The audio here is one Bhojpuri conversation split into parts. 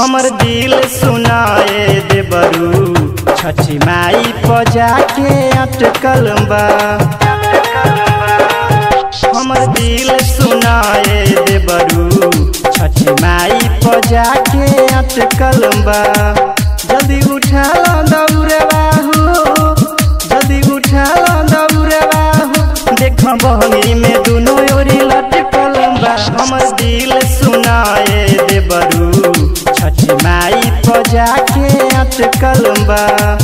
हमर दिल सुनाए देबरू छठी माई पजा के अटकल बा हमर दिल सुनाए देबरू छठी माई पजा के अटकल बा जल्दी उठा लो दौड़वा हो जल्दी उठा लो दौड़वा हो देख बहनी में दुनो ओरी लटकल बा हमर दिल सुनाए देबरू छठी माई पजा के अटकल बा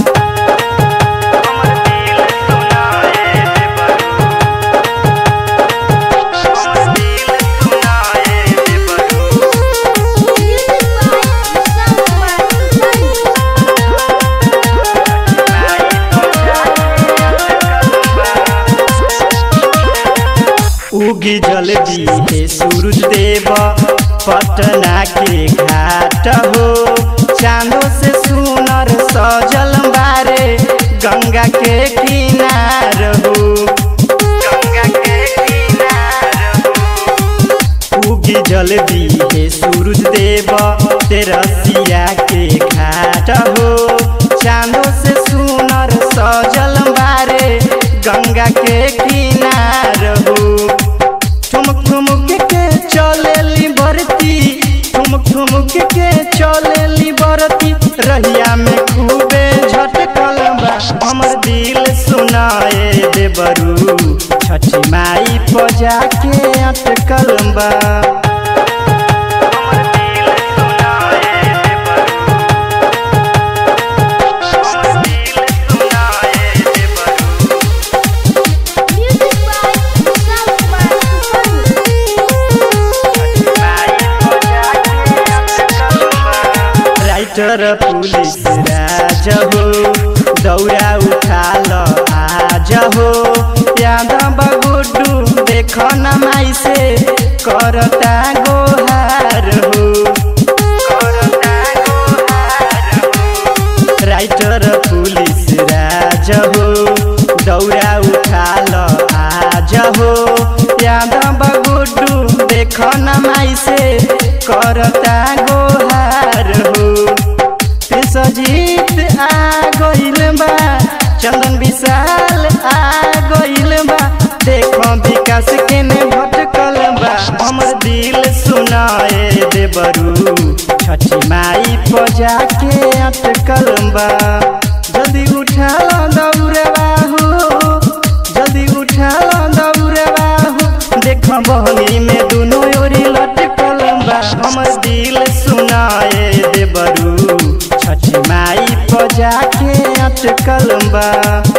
उगी जल्दी हे सूरज देव पटना के घाट हो चांदो से सुनर सजल बारे गंगा के किनार हो गंगा के किनार हो उगी जल्दी हे सूरज देव तेरसिया के घाट हो चांदो से सुनर सजल बारे गंगा के किनार हो ठुमक ठुमक के चलेली बरती ठुमक ठुमक के चलेली बरती रहिया में खूबे झटकल बा हमर दिल सुनाए देबरू छठी माई पजा के अटकल बा राइटर पुलिस राज हो दौरा उठा ल आज हो यादव गुड्डू देख न माई से करता गोहार हो राइटर पुलिस राज हो दौरा उठा ल आज हो यादव गुड्डू देख न माई से करता गोहार हो सजीत आ गइल बा चंदन विशाल आ गइल बा देखो विकास के ने भटकल बा हमर दिल सुनाए देबरू छठी माई पजा के अटकल बा जल्दी उठा लो दौड़वा हो जल्दी उठा लो दौड़वा हो देख बहनी में दुनो ओरी लटकल बा हमर दिल सुनाए देबरू छठी माई पजा के अटकल बा